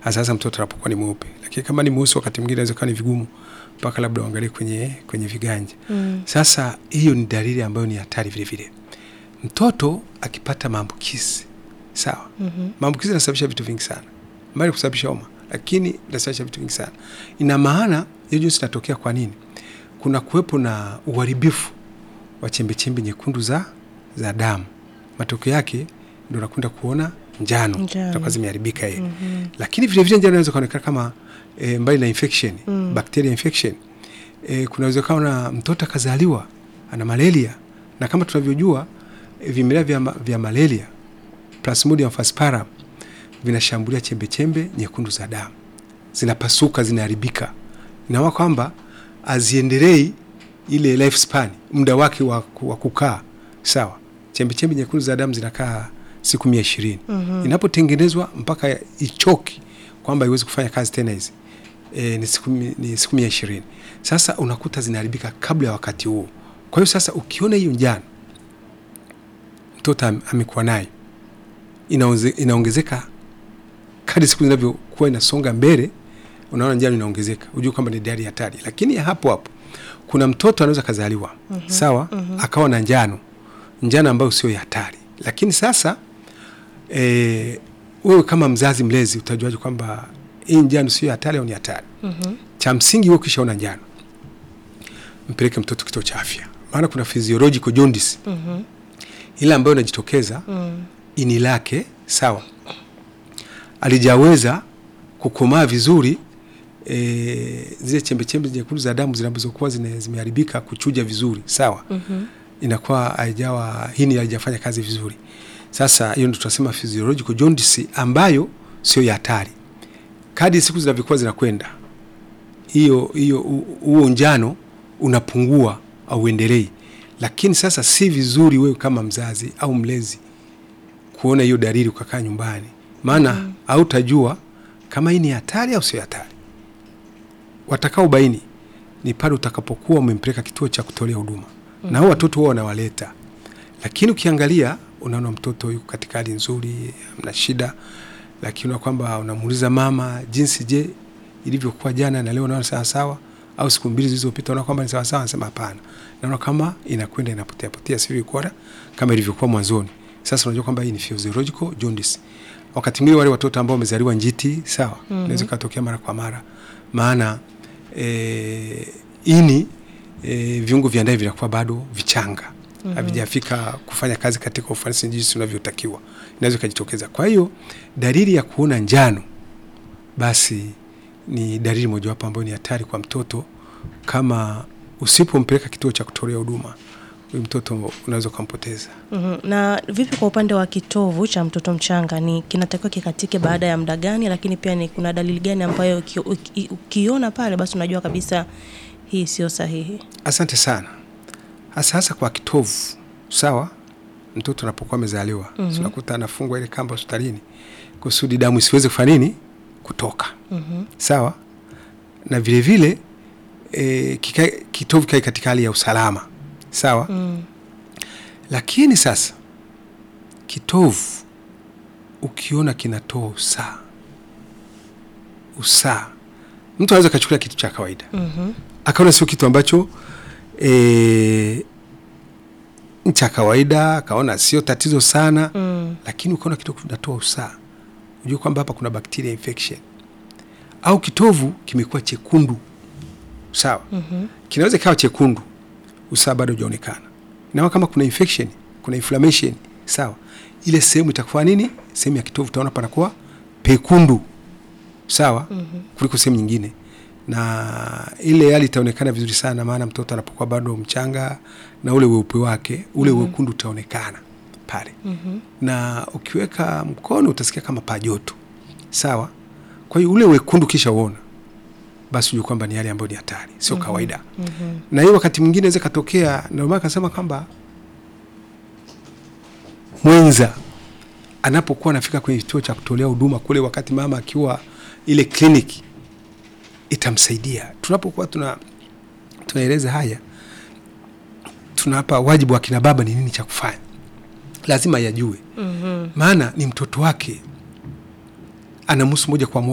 hasa hasa mtoto anapokuwa ni mweupe, lakini kama ni mweusi, wakati mwingine inaweza kuwa ni vigumu mpaka labda uangalie kwenye, kwenye viganja Mm. sasa hiyo ni dalili ambayo ni hatari vile vile. Mtoto akipata maambukizi sawa, Mhm. maambukizi yanasababisha vitu vingi sana, mbali kusababisha homa, lakini inasababisha vitu vingi sana. Ina maana hiyo jinsi inatokea. Kwa nini? Kuna kuwepo na uharibifu wa chembechembe nyekundu za, za damu. Matokeo yake ndio unakwenda kuona njano, Njano. zitakuwa zimeharibika yeye Mhm. lakini vile vile njano inaweza kuonekana kama e, mbali na infection Mm. bacteria infection e, kuna uwezekano na mtoto akazaliwa ana malaria, na kama tunavyojua e, vimelea vya, ma- vya malaria Plasmodium falciparum vinashambulia chembe chembe nyekundu za damu, zinapasuka, zinaharibika. Inaona kwamba aziendelei ile lifespan, muda wake wa, wa kukaa sawa. Chembe chembe nyekundu za damu zinakaa siku mia ishirini Mhm. inapotengenezwa mpaka ichoki kwamba iwezi kufanya kazi tena hizi e, ni siku, mi- ni siku mia ishirini. Sasa unakuta zinaharibika kabla ya wakati huo. Kwa hiyo sasa ukiona hiyo njano mtoto am- amekuwa nayo inaonze- inaongezeka kadri siku zinavyokuwa inasonga mbele, unaona njano inaongezeka, ujue kwamba ni dalili hatari. Lakini ya hapo hapo kuna mtoto anaweza kazaliwa sawa, akawa na njano, njano ambayo sio ya hatari, lakini sasa eh, wewe kama mzazi mlezi utajuaje kwamba hii njano sio ya hatari au ni hatari? Mhm. Cha msingi wewe ukishaona njano, mpeleke mtoto kituo cha afya, maana kuna physiological jaundice Mhm. ile ambayo inajitokeza Mm. ini lake sawa, alijaweza kukomaa vizuri e, zile chembechembe nyekundu za damu zinazokuwa zine- zimeharibika kuchuja vizuri sawa, Mhm. inakuwa haijawa hini haijafanya kazi vizuri. Sasa hiyo ndio tunasema physiological jaundice ambayo sio ya hatari. Kadri siku zinavyokuwa zinakwenda, hiyo hiyo hu- huo njano unapungua au uendelei, lakini sasa si vizuri wewe kama mzazi au mlezi kuona hiyo dalili ukakaa nyumbani, maana hautajua kama hii ni hatari au sio hatari. Watakao baini ni pale utakapokuwa umempeleka kituo cha kutolea huduma na hao watoto wao wanawaleta, lakini ukiangalia unaona mtoto yuko katika hali nzuri, hamna shida, lakini unaona kwamba unamuuliza mama jinsi, je, ilivyokuwa jana na leo naona sawa sawa, au siku mbili zilizopita unaona kwamba ni sawa sawa, anasema hapana, naona kama inakwenda inapotea potea, sivyo ilikuwa kama ilivyokuwa mwanzoni. Sasa unajua kwamba hii ni physiological jaundice. Wakati mwingine wale watoto ambao wamezaliwa njiti, sawa, inaweza ikatokea mara kwa mara, maana e, ini e, viungo vya ndani vinakuwa bado vichanga havijafika kufanya kazi katika ufanisi jinsi unavyotakiwa, inaweza ikajitokeza. Kwa hiyo dalili ya kuona njano basi ni dalili mojawapo ambayo ni hatari kwa mtoto. Kama usipompeleka kituo cha kutolea huduma, huyu mtoto unaweza ukampoteza. Mhm. Na vipi kwa upande wa kitovu cha mtoto mchanga, ni kinatakiwa kikatike baada ya muda gani? Lakini pia ni kuna dalili gani ambayo uki- uki- ukiona pale basi unajua kabisa hii sio sahihi? Asante sana. Hasa hasa kwa kitovu, sawa. Mtoto anapokuwa amezaliwa Mhm. unakuta anafungwa ile kamba hospitalini kusudi damu isiweze kufanya nini, kutoka, Mhm. sawa. Na vile vile e, kikae, kitovu kae katika hali ya usalama, sawa. Mm. Lakini sasa kitovu ukiona kinatoa usaa, usaa, mtu anaweza akachukulia kitu cha kawaida Mhm. akaona sio kitu ambacho e, ni cha kawaida, akaona sio tatizo sana Mm. lakini ukaona kitovu kinatoa usaa, ujue kwamba hapa kuna bacteria infection, au kitovu kimekuwa chekundu, sawa. Mhm. Kinaweza ikawa chekundu, usaa bado hujaonekana, na kama kuna infection, kuna inflammation, sawa, ile sehemu itakuwa nini, sehemu ya kitovu utaona panakuwa pekundu, sawa, kuliko sehemu nyingine na ile hali itaonekana vizuri sana, maana mtoto anapokuwa bado mchanga na ule weupe wake ule wekundu utaonekana pale Mhm. na ukiweka mkono utasikia kama pajoto sawa. Kwa hiyo ule wekundu kisha uona, basi ujue kwamba ni hali ambayo ni hatari, sio kawaida. Mhm. Na hiyo wakati mwingine inaweza katokea, ndio maana kasema kwamba mwenza anapokuwa anafika kwenye kituo cha kutolea huduma kule, wakati mama akiwa ile kliniki, itamsaidia tunapokuwa tuna tunaeleza haya, tunapa wajibu wa kina baba ni nini cha kufanya, lazima yajue Mhm. maana ni mtoto wake, anamhusu moja kwa moja.